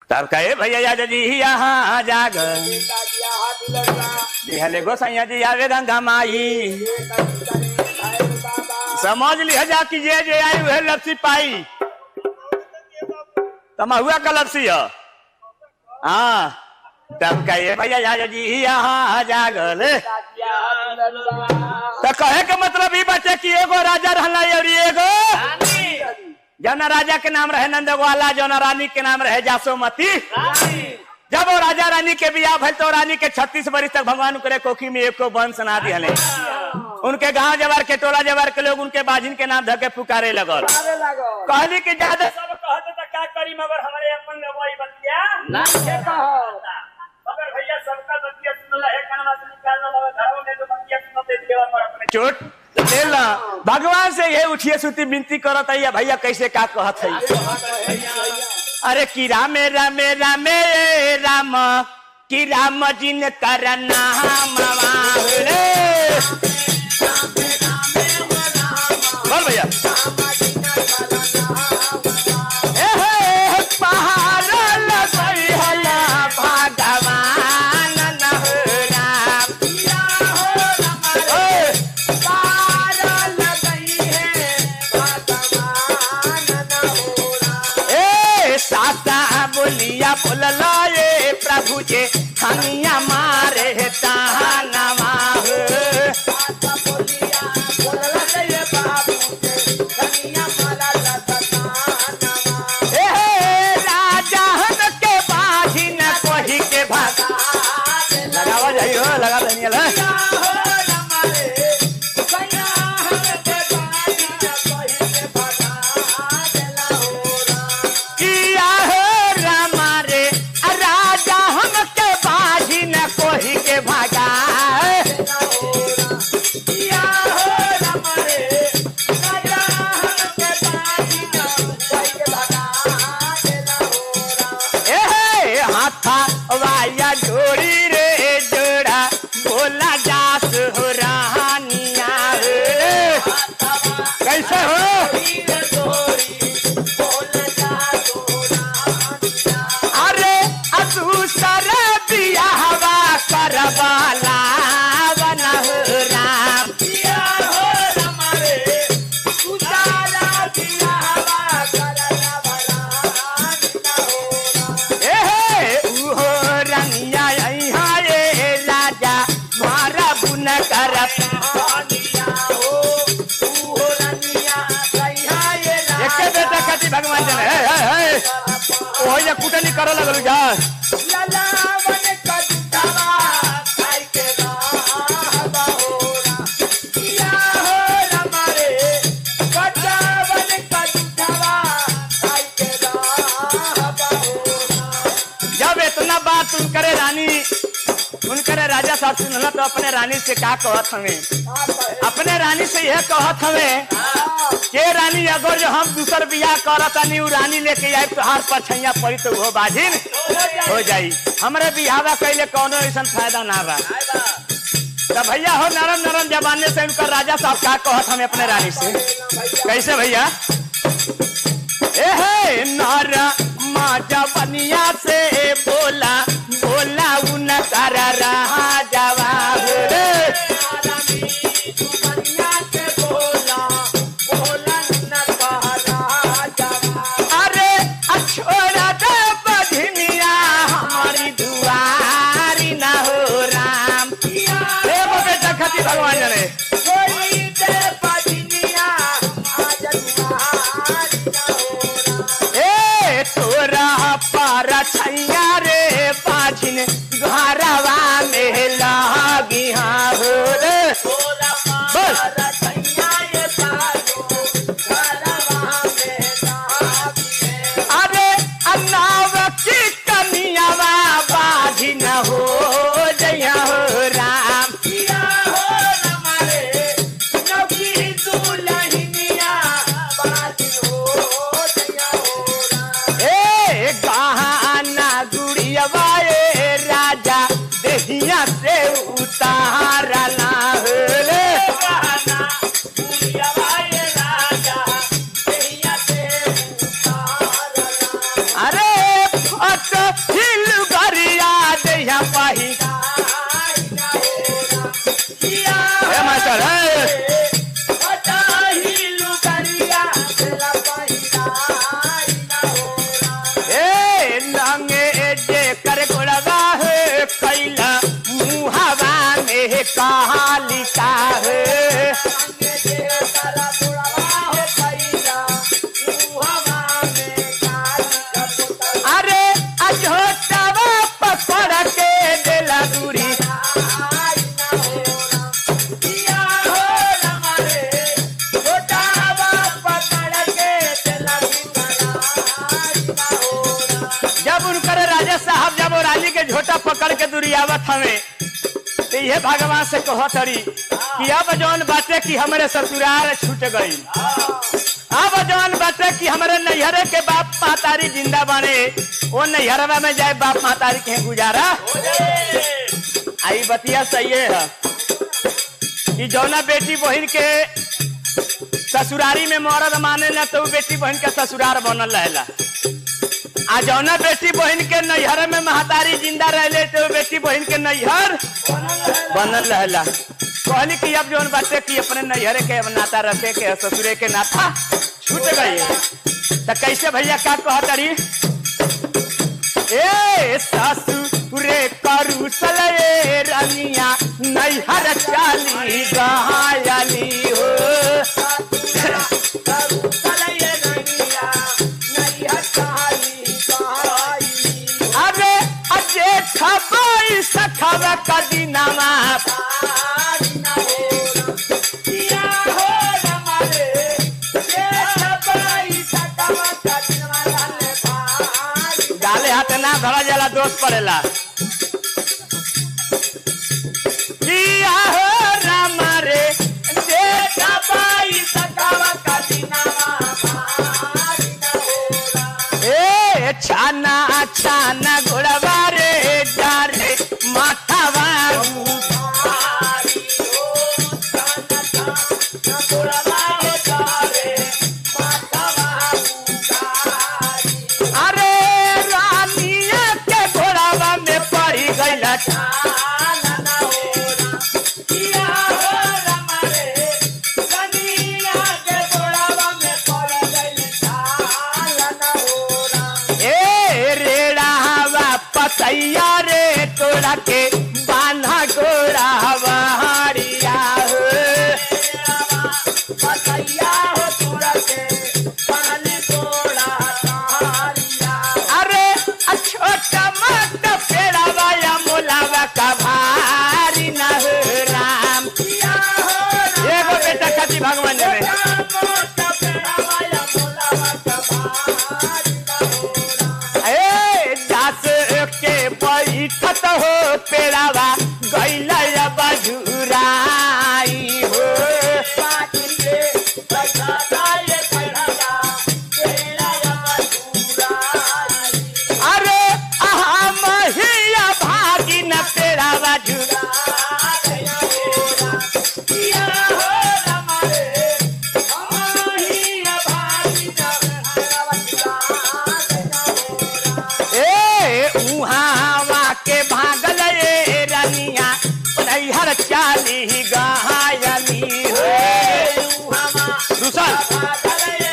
तब कहे भैया याद जी यहाँ जाग दिहले गोसैया जी आवे गंगा माई समझ लिया जा कि जे जे आई वह लपसी पाई तमहुआ का लपसी है हाँ तब कहे भैया याद जी यहाँ जागल तो कहे के मतलब ई बचे कि एगो राजा रहला और एगो जौना राजा के नाम रहे नंदगोवाला जौना रानी के नाम रहे जासोमती जब वो राजा रानी के बियाह भइल तो रानी के छत्तीस बरिस तक भगवान करे कोखी में एको वंश ना दिहले उनके गांव जवार के टोला जवार के लोग उनके बाजिन के नाम धके पुकारे लगल कहली कि ज्यादा सब कहते तो क्या करी मगर हमारे अपन लगवाई बतिया मगर भैया सबका बतिया सुनला है कनवा से निकालना मगर घरों में तो बतिया सुनते देवा पर अपने चोट ले ला भगवान से ये उठिए सुती विनती करत है भैया कैसे का कहत है अरे कि रामे रामे रामे राम कि राम जिन कर नाम रे बोल भैया ए हे पहाड़ लगई हला भगवान न हो राम ए, ए साता बोलिया बोलला ये प्रभु जे हनिया मारे तानवा हो ए हे राजा हन के बाजी न कोही के भाग लगावा जाइयो लगा दनियल किया हो रामा रे राजा हम के बाजी न कोही के भागा ए हे हाथा वाया जोड़ी रे जोड़ा बोला जास हो रानिया रे कैसे हो अरे अदूसर बियाहवा करवाला बना हो राम ए हे उहो रंगिया यहाँ ये राजा मारा बुन कर एके बेटा खाती भगवान जन हे हे हे ओही कुटनी कर लगल जा जब इतना बात उनकरे रानी उनकरे राजा साहब सुनला तो अपने रानी से का कहत हमें अपने रानी से यह कहत हमें के रानी अगर जो हम दूसर बियाह करत तानी उ रानी लेके आए तो हार पर छैया पड़ी तो वो बाजिन हो जाई हमरे बियाहवा कैले कोनो ऐसा फायदा ना बा तो भैया हो नरम नरम जमाने से उनका राजा साहब का कहत हमें अपने रानी से कैसे भैया ए हे नर माजा बनिया से बोला बोला उन कर रहा जवाब रे अरे छोड़ा दे बधनिया हमारी दुआरी ना हो राम हे बेटा खती भगवान जाने ए तोरा पारा उनकर राजा साहब जब वो रानी के झोटा पकड़ के दुरियावत हमें तो ये भगवान से कहत हरी कि अब जौन बाटे कि हमारे ससुराल छूट गई अब जौन बाटे कि हमारे नैहरे के बाप मातारी जिंदा बने वो नैहरवा में जाए बाप मातारी के गुजारा आई बतिया सही है कि जौना बेटी बहन के ससुरारी में मरद माने ना तो उ बेटी बहन के ससुरार बनल रहेला आ जौना बेटी बहन के नैहर में महतारी जिंदा रहले तो उ बेटी बहन के नैहर बनल रहेला कहली कि अब जौन बाटे कि अपने नैहरे के अब नाता रखे के ससुरे के नाता छूट गई तो कैसे भैया का कहतरी ए ससुरे करू सले रनिया नैहर चाली गहायली हो अरे अजे खबाई सखब कदीनामा गाले हाथ ना धरा जाला दोष पड़ेला किया हो राम रे देखा बाई ए छाना छाना घोड़वा रे जा रे माथा बाबू अरे रानिया के घोड़ावा में पड़ी गईला ए रेड़ा हवा पतैया रे तोड़ा के बांधा गोड़ा हरिया हो अरे छोटा मत पेड़ावा या मोलावा का भारी न हो राम एगो बेटा खाती भगवान ने ए दास के बैठत हो पेड़ावा गैला या बजुराई हो अरे आहा महिया भागी न पेड़ावा जुरा ए उहावा के भागल ए रनिया नैहर चाली गहायली हो दूसर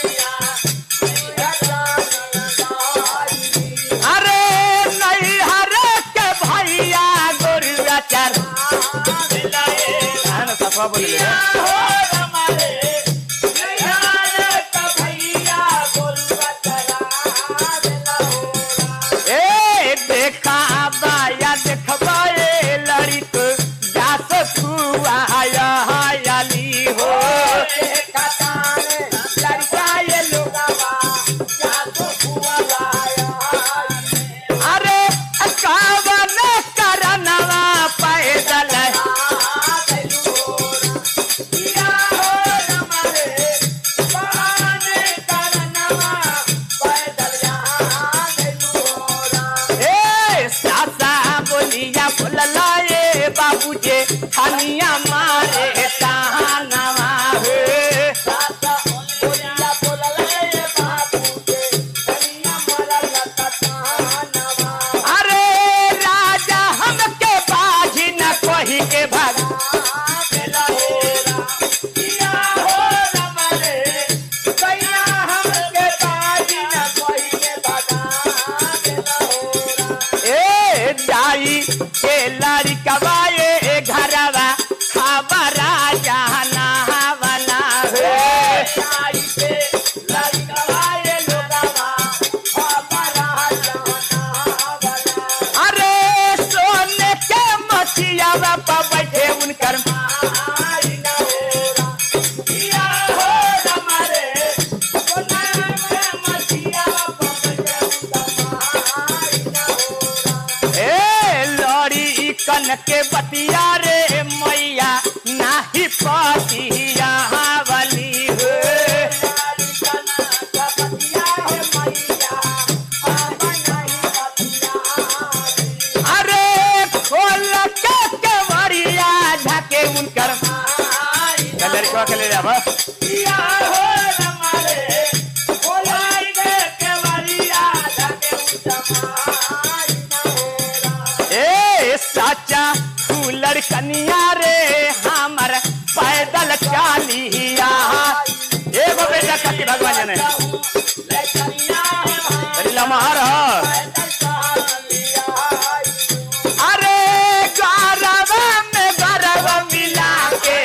अरे नैहर के भैया गोरुआ चार हाँ ना, सफा बोलिए ए देखा बाया देखबा ए लड़िक जास खुआ हायली हो अरे कावन करनवा पैदल ऐसन के बतिया रे मैया नाही पतिया वाली हो अरे खोल के केवड़िया झाके उनकर लड़कवा के ले जाबा ए साचा फूलर कनिया रे हमर पैदल चालिया एगो बेटा कति भगवान जाने अरे लमहर ह अरे गरबा में गरब मिला के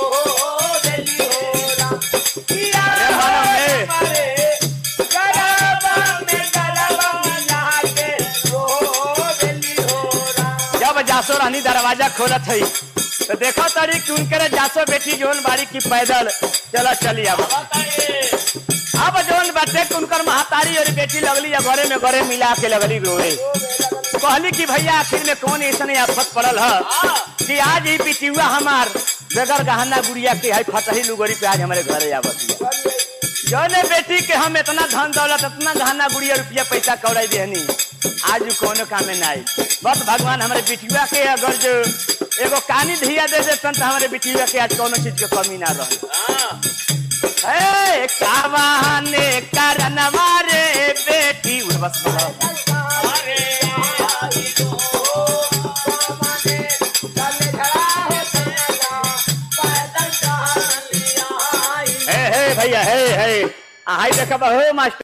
अरे मानो में जब जासो रानी दरवाजा खोलत हई तो देखो तारी कि उनके जासो बेटी जोन बारी की पैदल चला चली अब अब जोन बाटे कि उनकर महतारी और बेटी लगली या घरे में घरे मिला के लगली रोए कहली कि भैया आखिर में कौन ऐसा आफत पड़ल है कि आज ही पिटियुआ हमार बगैर गहना गुड़िया के है फटही लुगड़ी पे आज हमारे घरे आवत जौने बेटी के हम इतना धन दौलत इतना गहना गुड़िया रुपया पैसा कौड़ाई देहनी आज उ कोनो काम में नहीं बस भगवान हमारे बिटिया के अगर जो एगो कानी धिया दे देतन तो हमारे बिटिया के आज कोनो चीज के कमी ना रहे ए कावाने करनवा रे बेटी उड़ बस बोलो। हे हे भैया हे हे आई देखा हो मास्टर